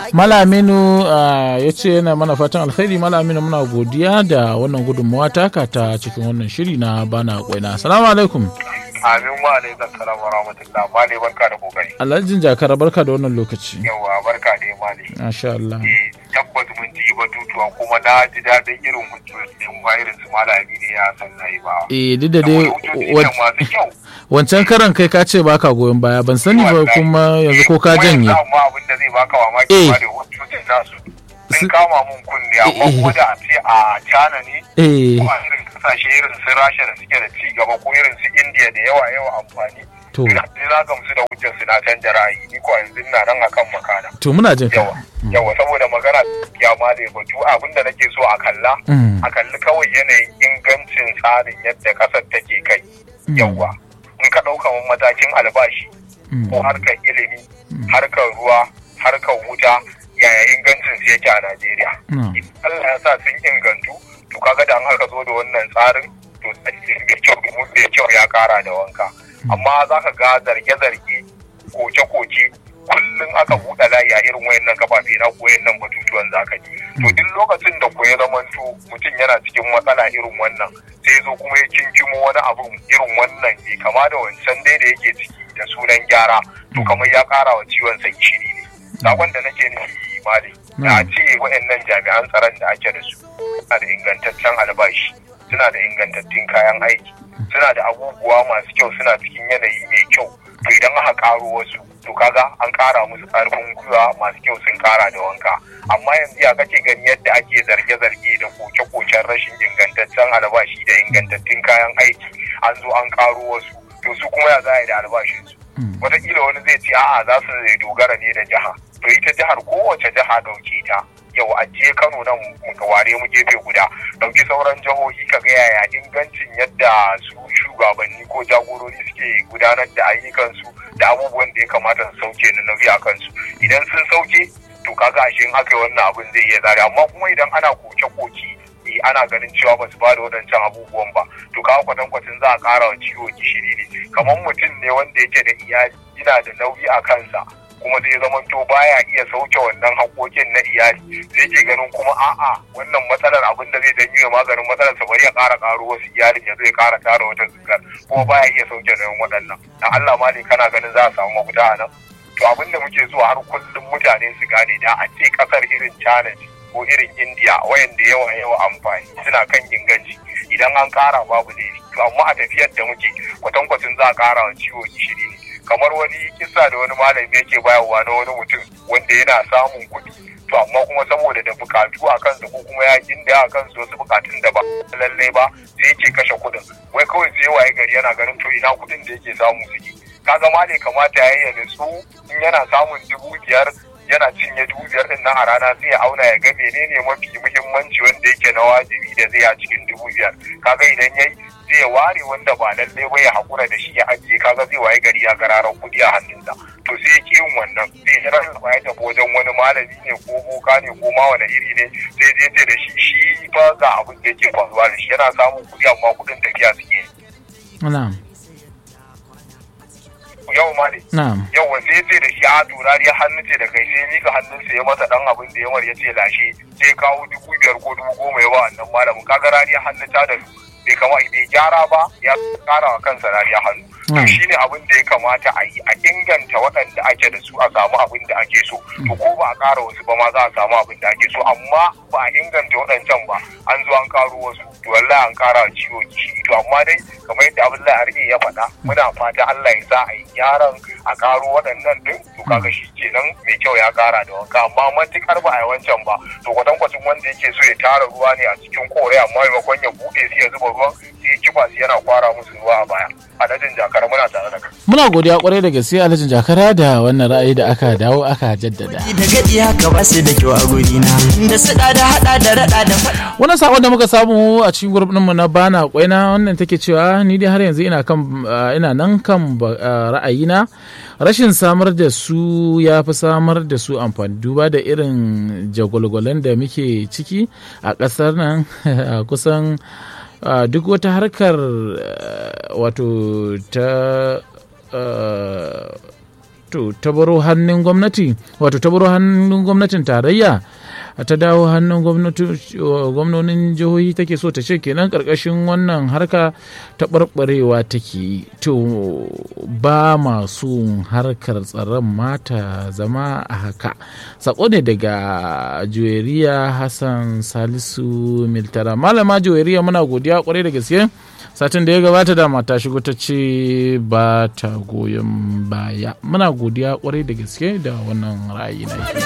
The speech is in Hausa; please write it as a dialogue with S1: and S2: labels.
S1: malaminu ya ce yana mana fatan alkhairi malaminu muna godiya da wannan gudunmawa taka ta cikin wannan shiri na bana kwaina assalamu alaikum
S2: amin wa alaikum salam wa rahmatullah mali barka da kokari
S1: alhajin jakara barka da wannan lokaci
S2: yawa barka da mali
S1: masha Allah
S2: eh tabbas mun ji batutuwa kuma na ji daɗin irin hujjojin ba irin su malami ne ya san na yi ba
S1: eh duk da dai
S2: hujjojin masu kyau
S1: wancan karan kai ka ce baka goyon baya ban sani ba kuma yanzu ko ka janye
S2: amma abin da zai baka mamaki ba da hujjojin nasu sun kama mun kunne amma ko da a ce a cana ne
S1: eh
S2: ko a irin kasashe irin su rasha da suke da ci gaba ko irin su indiya da yawa yawa amfani
S1: to
S2: ina na gamsu da hujjar su na canja ra'ayi ni ko yanzu ina nan akan makana
S1: to muna jin ka
S2: yawa yawa saboda magana ya ma da batu abin da nake so a kalla
S1: Mm.
S2: a kalli kawai yanayin ingancin tsarin yadda kasar take kai yawa in ka ɗauka matakin albashi
S1: Mm.
S2: ko harkar ilimi harkar ruwa harkar wuta yaya ingancin su yake a Najeriya
S1: Mm.
S2: Allah ya sa sun ingantu to kaga da an aka zo da wannan tsarin to mai kyau mai kyau ya kara da wanka amma za ka ga zarge-zarge koke-koke kullum aka buɗe layi a irin wayannan kafafe na koyan nan batutuwan zaka ji to duk lokacin da ko ya zamanto mutum yana cikin matsala irin wannan sai zo kuma ya kinkimo wani abu irin wannan ne kama da wancan dai da yake ciki da sunan gyara to kamar ya kara wa ciwon sa gishiri ne sakon da nake nufi mali da ce wayannan jami'an tsaron da ake da su suna da ingantaccen albashi suna da ingantattun kayan aiki suna da abubuwa masu kyau suna cikin yanayi mai kyau to idan aka karo wasu to kaga an kara musu karfin gwiwa masu kyau sun kara da wanka amma yanzu ya kake gani yadda ake zarge-zarge da koke-koken rashin ingantaccen albashi da ingantattun kayan aiki an zo an karo wasu to su kuma ya za a yi da albashinsu wataƙila wani zai ce a'a za su dogara ne da jiha to ita jihar kowace jiha ɗauke ta yau a je kano nan muka ware mu gefe guda ɗauki sauran jihohi ka ga yaya ingancin yadda su shugabanni ko jagorori suke gudanar da ayyukansu da abubuwan da ya kamata su sauke na nauyi a kansu idan sun sauke to kaga ashe in aka yi wannan abin zai iya zare amma kuma idan ana koke-koke eh, ana ganin cewa ba su ba da waɗancan abubuwan ba to kawo kwatankwacin za a ƙara wa ciwo gishiri ne kamar mutum ne wanda yake da iyali yana da nauyi a kansa kuma zai zama to baya iya sauke wannan haƙoƙin na iyali sai ke ganin kuma a'a wannan matsalar abin da zai dan yi maganin matsalar sa bari ya ƙara ƙaro wasu iyalin ya zai ƙara tara wata zugar kuma baya iya sauke nauyin waɗannan dan Allah ma ne kana ganin za a samu mafita a nan to abin da muke so har kullum mutane su gane da a ce ƙasar irin China ce ko irin India wayanda yawa yawa amfani suna kan inganci idan an ƙara babu laifi to amma a tafiyar da muke kwatankwacin za a ƙara wa ciwo gishiri ne kamar wani kisa da wani malami yake bayarwa na wani mutum wanda yana samun kuɗi to amma kuma saboda da bukatu a kansa ko kuma ya ginda a kansu wasu bukatun da ba lallai ba sai yake kashe kuɗin wai kawai sai waye gari yana ganin to ina kuɗin da yake samu suke kaga ma ne kamata ya yi nutsu in yana samun dubu biyar yana cinye dubu biyar din nan a rana sai ya auna ya ga menene mafi muhimmanci wanda yake na wajibi da zai a cikin dubu biyar kaga idan yayi zai ware wanda ba lalle ba ya hakura da shi ya ajiye kaga zai waye gari ya gararan kuɗi a hannunsa to sai ya yin wannan sai ya rarraba ya tafi wajen wani malami ne ko boka ne ko ma wani iri ne sai zai ce da shi shi fa ga abin da yake faruwa da shi yana samun kuɗi amma kuɗin tafiya suke
S1: na'am
S2: yau ma ne
S1: na'am
S2: yau sai ya ce da shi a turari ya hannu ce da kai sai mika hannunsa ya masa dan abin da yamar ya ce lashe sai kawo dubu biyar ko dubu goma ya ba wannan malamin kaga rariya hannu ta da bai kama bai gyara ba ya kara wa kansa rariya hannu to shine abin da ya kamata a yi a inganta waɗanda ake da su a samu abin da ake so to ko ba a ƙara wasu ba ma za a samu abin da ake so amma ba a inganta waɗancan ba an zo an karo wasu to wallahi an ƙara wa ciwo gishiri to amma dai kamar yadda Abdullahi Arke ya faɗa muna fata Allah ya sa a yi gyaran a karo waɗannan din to kaga shi kenan mai kyau ya ƙara da wanka amma matukar ba a yi wancan ba to kwatankwacin wanda yake so ya tara ruwa ne a cikin kore amma maimakon ya buɗe sai ya zuba ruwan sai ya kifa su yana kwara musu ruwa a baya adadin jakar muna tare da kai
S1: muna godiya kwarai da gaske alhajin jakara da wannan ra'ayi da aka dawo aka jaddada
S3: da gadi haka ba su da kyau a gurina da su da hada da rada da faɗa
S1: wannan sakon da muka samu a cikin gurbin mu na bana kwaina wannan take cewa ni dai har yanzu ina kan ina nan kan ra'ayina rashin samar da su ya fi samar da su amfani duba da irin jagwalgwalan da muke ciki a ƙasar nan kusan duk wata harkar wato ta to ta baro hannun gwamnati wato ta baro hannun gwamnatin tarayya ta dawo hannun gwamnonin jihohi take so ta ce kenan karkashin wannan harka ta barbarewa take yi to ba masu harkar tsaron mata zama a haka sako ne daga juweriya hassan salisu miltara malama juweriya muna godiya kwarai da gaske satin da ya gabata da mata shigo ta ce ba ta goyon baya muna godiya kwarai da gaske da wannan ra'ayi na